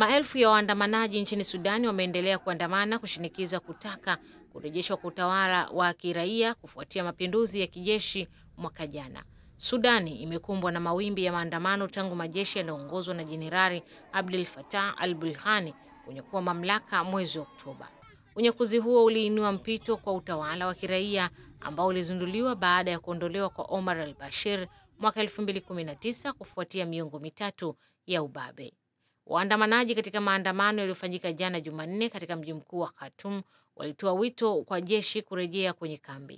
Maelfu ya waandamanaji nchini Sudani wameendelea kuandamana kushinikiza kutaka kurejeshwa kwa utawala wa kiraia kufuatia mapinduzi ya kijeshi mwaka jana. Sudani imekumbwa na mawimbi ya maandamano tangu majeshi yanayoongozwa na Jenerali Abdel Fattah al-Burhani kunyakua mamlaka mwezi Oktoba. Unyakuzi huo uliinua mpito kwa utawala wa kiraia ambao ulizinduliwa baada ya kuondolewa kwa Omar al-Bashir mwaka 2019 kufuatia miongo mitatu ya ubabe. Waandamanaji katika maandamano yaliyofanyika jana Jumanne katika mji mkuu wa Khartoum walitoa wito kwa jeshi kurejea kwenye kambi.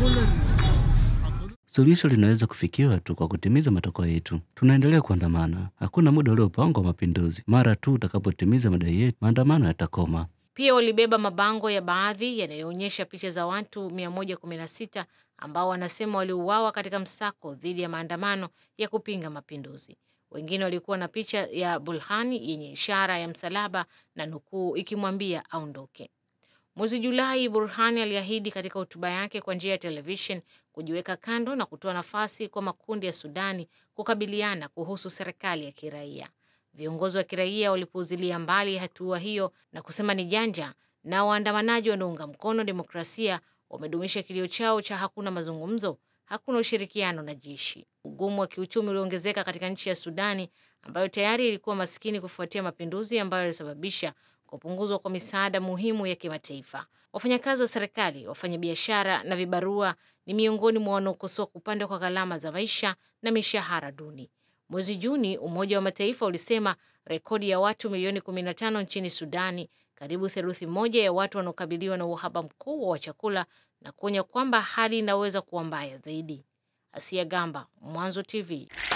Suluhisho linaweza kufikiwa tu kwa kutimiza matakwa yetu. Tunaendelea kuandamana, hakuna muda uliopangwa wa mapinduzi. Mara tu utakapotimiza madai yetu, maandamano yatakoma. Pia walibeba mabango ya baadhi yanayoonyesha picha za watu 116 ambao wanasema waliuawa katika msako dhidi ya maandamano ya kupinga mapinduzi. Wengine walikuwa na picha ya Burhani yenye ishara ya msalaba na nukuu ikimwambia aondoke. Mwezi Julai, Burhani aliahidi katika hotuba yake kwa njia ya televishen kujiweka kando na kutoa nafasi kwa makundi ya Sudani kukabiliana kuhusu serikali ya kiraia. Viongozi wa kiraia walipuuzilia mbali hatua hiyo na kusema ni janja, na waandamanaji wanaunga mkono demokrasia wamedumisha kilio chao cha hakuna mazungumzo, hakuna ushirikiano na jeshi. Ugumu wa kiuchumi uliongezeka katika nchi ya Sudani ambayo tayari ilikuwa maskini kufuatia mapinduzi ambayo yalisababisha kupunguzwa kwa misaada muhimu ya kimataifa. Wafanyakazi wa serikali, wafanyabiashara na vibarua ni miongoni mwa wanaokosoa kupanda kwa gharama za maisha na mishahara duni. Mwezi Juni, Umoja wa Mataifa ulisema rekodi ya watu milioni 15 nchini Sudani, karibu theluthi moja ya watu wanaokabiliwa na uhaba mkubwa wa chakula na kuonya kwamba hali inaweza kuwa mbaya zaidi. Asia Gamba, Mwanzo TV.